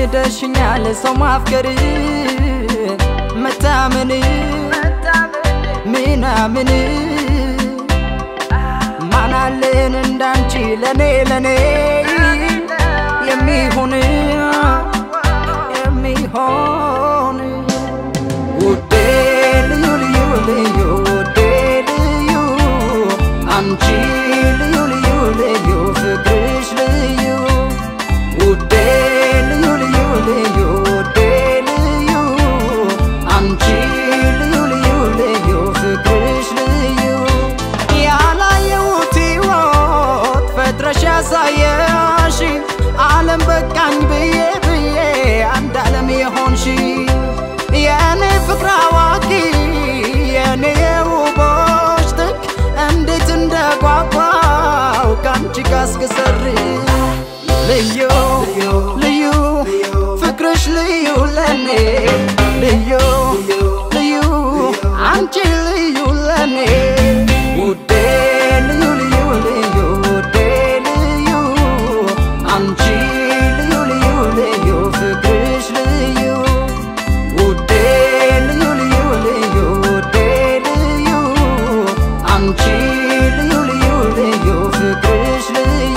አስለምደሽኛል ሰው ማፍቀር መታመን ምናምን ማናለን እንዳንቺ ለኔ ለኔ የሚሆን የሚሆን ውዴ ልዩ ልዩ ልዩ ውዴ ልዩ አንቺ ልዩ ልዩ ልዩ ፍቅርሽ ልዩ ውዴ ልዩ ልዩ ልዩ ውዴ ልዩ አንቺ ልዩ ልዩ ልዩ ፍቅርሽ ልዩ ያላየሁት ሕይወት ፈጥረሽ ያሳየሽ ዓለም በቃኝ ብዬ ብዬ አንድ ዓለም የሆንሽ የእኔ ፍቅር አዋቂ የእኔ የውቦች ጥግ እንዴት እንደጓጓው ከአንቺ ጋር እስክሰር ልዩ ልዩ ፍቅርሽ ልዩ ለኔ ልዩ ልዩ አንቺ ልዩ ለኔ ውዴ ልዩ ልዩ ልዩ ውዴ ልዩ አንቺ ልዩ ልዩ ልዩ ፍቅርሽ ልዩ ውዴ ልዩ ልዩ ልዩ ውዴ ልዩ አንቺ ልዩ ልዩ ልዩ ፍቅርሽ ልዩ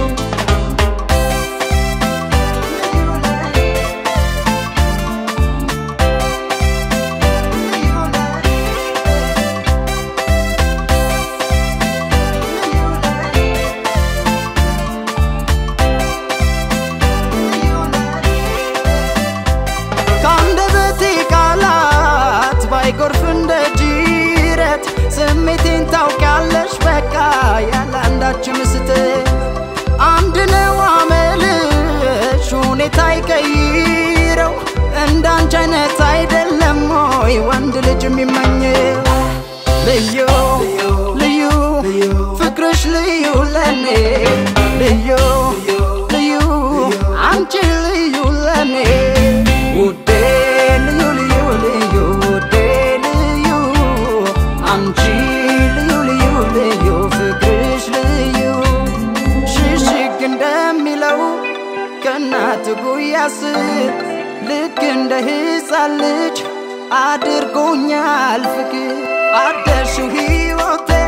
ከአንደበቴ ቃላት ባይጎርፍ እንደ ጅረት ስሜቴን ታውቂያለሽ በቃ ያለ አንዳችም ስህተት አንድ ነው አመልሽ ሁኔታ ይቀይረው እንዳንቺ አይነት አይደለም ሆይ ወንድ ልጅ የሚመኘው ልዩ ልዩ ፍቅርሽ ልዩ ለኔ ልዩ ልዩ አንቺ ልዩ ለኔ ውዴ ልዩ ልዩ ልዩ ውዴ ልዩ አንቺ ልዩ ልዩ ልዩ ፍቅርሽ ልዩ ሽሽግ እንደሚለው ከእናት ጉያ ስር ልክ እንደ ሕፃን ልጅ አድርጎኛል ፍቅር አደርሽው ሕይወቴ